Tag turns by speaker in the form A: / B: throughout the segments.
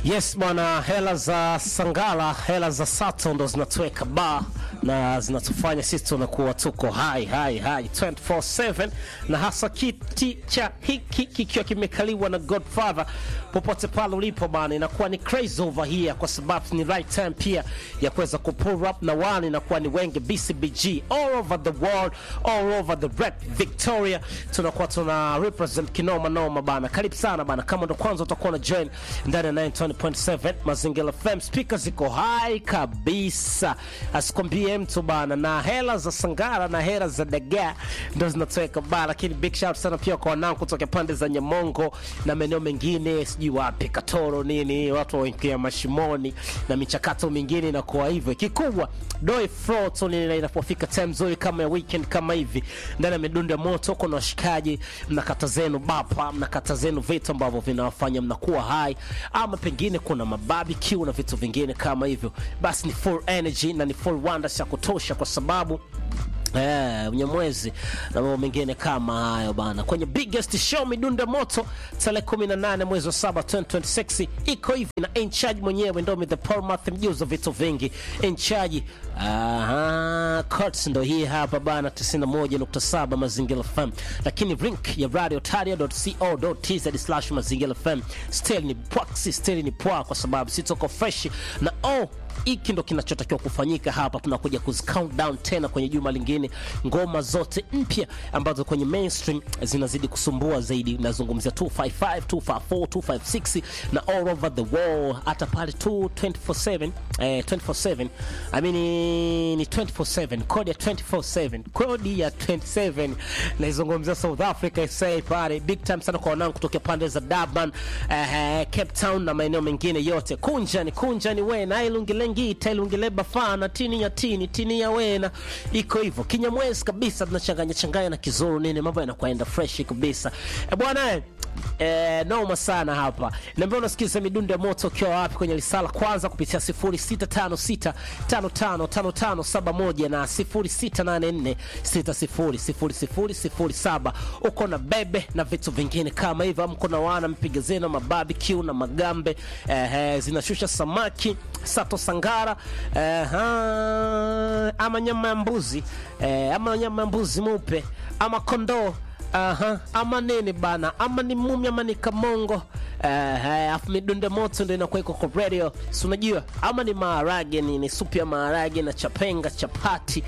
A: Yes bwana, hela za Sangala, hela za Sato ndo zinatuweka ba na zinatufanya sisi tunakuwa tuko hai hai hai 24/7 na hasa kiti cha hiki kikiwa kimekaliwa na Godfather. Popote pale ulipo bana, inakuwa ni crazy over here, kwa sababu ni right time pia ya kuweza kupull up na wani inakuwa ni wengi BCBG all over the world, all over the red Victoria, tunakuwa tuna represent kinoma noma bana. Karibu sana bana, kama ndo kwanza utakuwa na join ndani ya 90.7 Mazingira FM, speaker ziko high kabisa, asikwambie mtu bana, na hela za Sangara na hela za Dagaa ndo zinatoweka bana, lakini big shout sana pia kwa wanangu kutoka pande za Nyamongo na maeneo mengine, sijui wapi Katoro nini, watu waingia mashimoni na michakato mingine inakuwa hivyo. Kikubwa doi flow tu ni inapofika time nzuri kama ya weekend kama hivi, ndani ya midundo ya moto, kuna washikaji mnakata zenu bapa, mnakata zenu vitu ambavyo vinawafanya mnakuwa hai, ama pengine kuna mabarbecue na vitu vingine kama hivyo, basi ni full energy na ni full wonder ya kutosha, kwa sababu Eh, Mnyamwezi na mambo mengine kama hayo bana, kwenye biggest show midunda moto tarehe 18 mwezi wa 7 2026 iko hivi na in charge mwenyewe Ndomi the Paul Math mjuzo vitu vingi in charge. Aha, Courts ndo hii hapa bana 91.7 Mazingira FM, lakini link ya radiotaria.co.tz mazingira FM still ni proxy, still ni poa, kwa sababu sitoko fresh na oh hiki ndo kinachotakiwa kufanyika hapa. Tunakuja kuzi count down tena kwenye juma lingine, ngoma zote mpya ambazo kwenye mainstream zinazidi kusumbua zaidi. Nazungumzia 255, 254, 256 na all over the world, hata pale 224/7 eh, 24/7 I mean ni 24/7 kodi ya 24/7 kodi ya 27 naizungumzia South Africa SA pale big time sana kwa wanangu kutoka pande za Durban, eh, Cape Town na maeneo mengine yote. Kunja ni kunja ni wena ilungilengi tailungileba fana tini ya tini tini ya wena iko hivyo kinyamwezi kabisa, tunachanganya changanya na kizuru nini, mambo yanakwenda fresh kabisa e bwana eh. Eh, noma sana hapa. Niambia unasikiza midundo ya moto ukiwa wapi kwenye risala kwanza kupitia 0656555571 na 0684600007. Uko na bebe na vitu vingine kama hivyo, mko na wana mpiga zenu mabarbecue na magambe eh, eh, zinashusha samaki sato sangara eh, ha, ama nyama ya mbuzi eh, ama nyama ya mbuzi mupe ama kondoo Aha, ama nini bana, ama ni mumi ama ni kamongo eh, afu midunde moto ndo inakuwa iko kwa radio, si unajua, ama ni maharage nini, supu ya maharage na chapenga chapati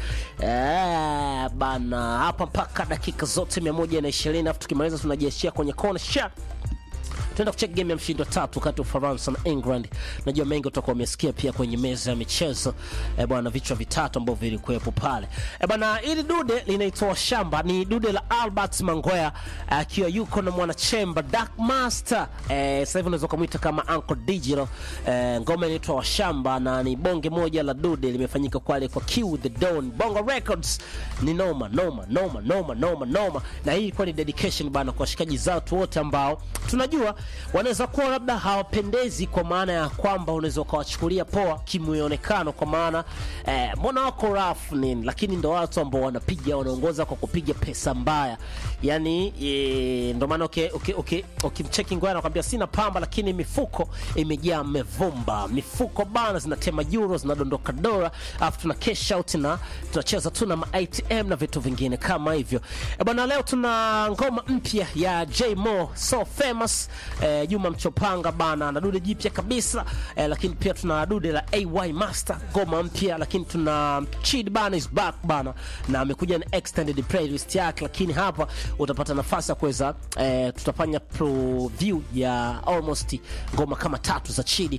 A: eh, bana, hapa mpaka dakika zote mia moja na ishirini afu tukimaliza tunajiachia kwenye kona sha tunaenda kucheki game ya mshindo tatu kati ya Ufaransa na England. Najua mengi utakuwa umesikia pia kwenye meza ya michezo e bwana, vichwa vitatu ambavyo vilikuwepo pale e bwana. Ili dude linaitwa shamba, ni dude la Albert Mangoya akiwa uh, yuko na mwanachemba Dark Master e, sasa hivi unaweza kumuita kama Uncle Digital e, ngoma inaitwa Washamba na ni bonge moja la dude limefanyika kwale kwa Q the Dawn Bongo Records. Ni noma noma noma noma noma noma, na hii ilikuwa ni dedication bana kwa washikaji zatu wote ambao tunajua wanaweza kuwa labda hawapendezi kwa maana ya kwamba unaweza ukawachukulia poa kimwonekano, kwa maana eh, mbona wako rafu nini, lakini ndo watu ambao wanapiga wanaongoza kwa kupiga pesa mbaya, yani e, ndo maana ukimcheki okay, okay, okay, ngoja nakwambia sina pamba, lakini mifuko imejaa mevumba, mifuko bana zinatema euro zinadondoka dola, alafu tuna cash out na tunacheza tu na ATM na vitu vingine kama hivyo e bana. Leo tuna ngoma mpya ya J Mo so famous Eh, Juma Mchopanga bana na dude jipya kabisa eh, lakini pia tuna dude la AY Master ngoma mpya, lakini tuna Chid bana is back bana na amekuja na extended playlist yake, lakini hapa utapata nafasi ya kuweza eh, tutafanya preview ya almost ngoma kama tatu za Chidi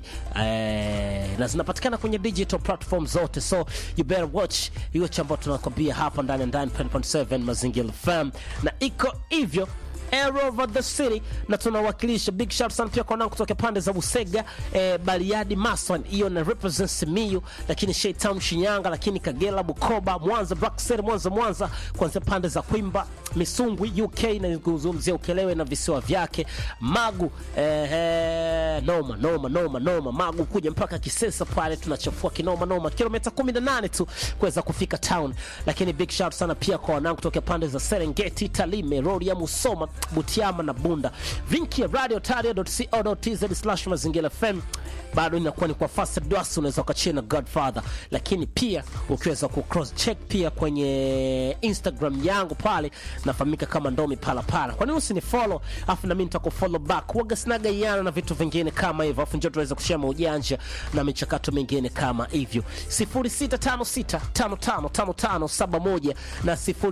A: eh, na zinapatikana kwenye digital platform zote, so you better watch hiyo chambo tunakwambia hapa ndani ya 9.7 Mazingira FM na iko hivyo all over the city na tunawakilisha. Big shout sana pia kwa nao kutoka pande za Busega eh, Bariadi, Maswan hiyo na represent Simiyu, lakini Shaytown Shinyanga, lakini Kagera, Bukoba, Mwanza, Black City, Mwanza Mwanza, kuanzia pande za Kwimba, Misungwi, UK na kuzungumzia Ukelewe na visiwa vyake, Magu eh, eh, Eh, noma noma noma noma magu kuja mpaka kisesa pale tunachafua kinoma noma kilomita 18 tu kuweza kufika town lakini big shout sana pia kwa wanangu kutoka pande za serengeti talime rorya musoma butiama na bunda vinki ya radio tario.co.tz slash mazingira fm bado inakuwa ni kwa fast dwas unaweza ukachia na godfather lakini pia ukiweza ku cross check pia kwenye instagram yangu pale nafahamika kama ndomi palapala kwa nini usini follow afu nami nitakufollow back waga sinaga iana na vitu vingine kama hivyo afu njo tuweza kushia maujanja na michakato mingine kama hivyo 0656555571 na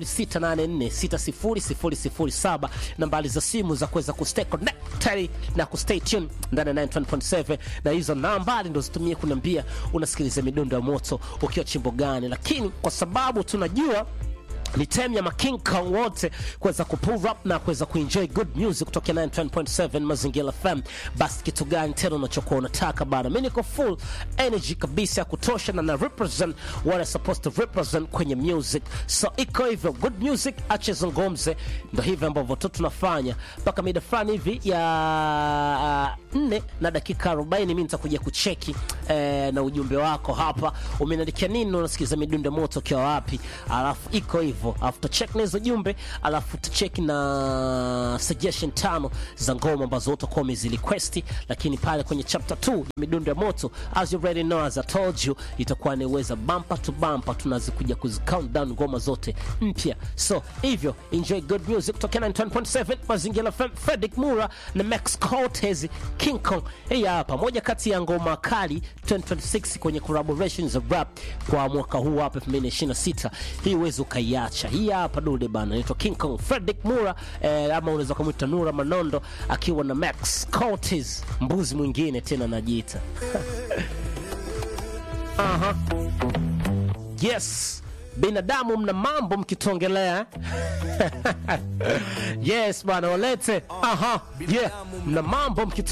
A: 0684600007 nambari za simu za kuweza kustay connected na kustay tuned ndani ya 91.7 na hizo nambari ndo zitumie kuniambia unasikiliza midundo ya moto ukiwa chimbo gani lakini kwa sababu tunajua ni time ya making kong wote kuweza kupull up na kuweza kuenjoy good music kutoka 91.7 mazingira fm basi kitu gani tena unachokuwa unataka bana mi niko full energy kabisa ya kutosha na na represent what I supposed to represent kwenye music so iko hivyo good music ache zungumze ndo hivyo ambavyo tu tunafanya mpaka mida fulani hivi ya nne na dakika 40 mi nitakuja kucheki eh, na ujumbe wako hapa umeniandikia nini unasikiza midundo moto ukiwa wapi alafu iko hivyo alafu tutachek na hizo jumbe alafu tutacheki na suggestion tano za ngoma ambazo utakuwa umeziliquesti lakini pale kwenye chapter 2 midundo ya moto as you already know as I told you itakuwa ni weza bumper to bumper tunazikuja kuzi count down ngoma zote mpya so hivyo enjoy good music kutoka 91.7 mazingira FM Fredrick Mura na Max Cortez King Kong hii hapa moja kati ya ngoma kali 2026 kwenye collaborations za rap kwa mwaka huu hapa 2026 hii uwezi ukaiacha hii hapa dude bana inaitwa King Kong Fredrick Mura eh, ama unaweza kumwita Nura Manondo akiwa na Max Cortez mbuzi mwingine tena najiita Aha. yes binadamu mna mambo mkitongelea yes bwana walete aha yeah mna mambo mkitongelea